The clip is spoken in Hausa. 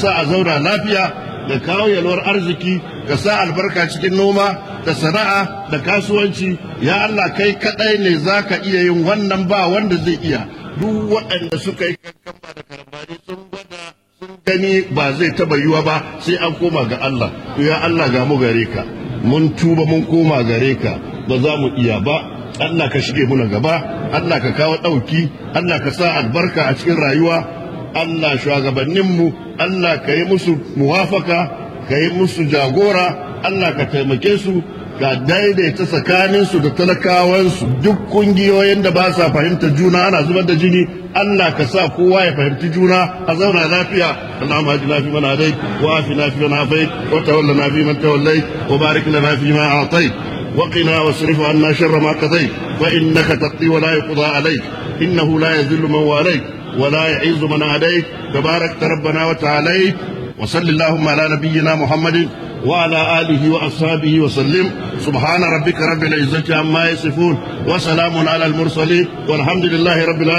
sa a zauna lafiya da kawo yalwar arziki ka sa albarka cikin noma da sana'a da kasuwanci ya Allah kai kadai ne za ka iya yin wannan ba wanda zai iya duk waɗanda suka yi kankamba da karambani sun gwada sun gani ba zai taba yiwa ba sai an koma ga Allah to ya Allah ga mu gare ka mun tuba mun koma gare ka ba za mu iya ba Allah ka shige muna gaba Allah ka kawo ɗauki Allah ka sa albarka a cikin rayuwa Allah shugabanninmu Allah ka yi musu muwafaka ka yi musu jagora Allah ka taimake su ka daidaita tsakaninsu da talakawansu duk kungiyoyin da ba sa fahimta juna ana zubar da jini Allah ka sa kowa ya fahimci juna a zauna lafiya Allahumma hajina fi man hadait wa afina fi man afait wa tawallana fi man tawallait wa barik lana fi ma a'tait wa qina wasrif anna sharra ma qadait fa innaka taqdi wa la yuqda alayk innahu la yadhillu man walayt wa la yu'izzu man adayt tabarak rabbana wa ta'ala وصل اللهم على نبينا محمد وعلى آله وأصحابه وسلم سبحان ربك رب العزة عما يصفون وسلام على المرسلين والحمد لله رب العالمين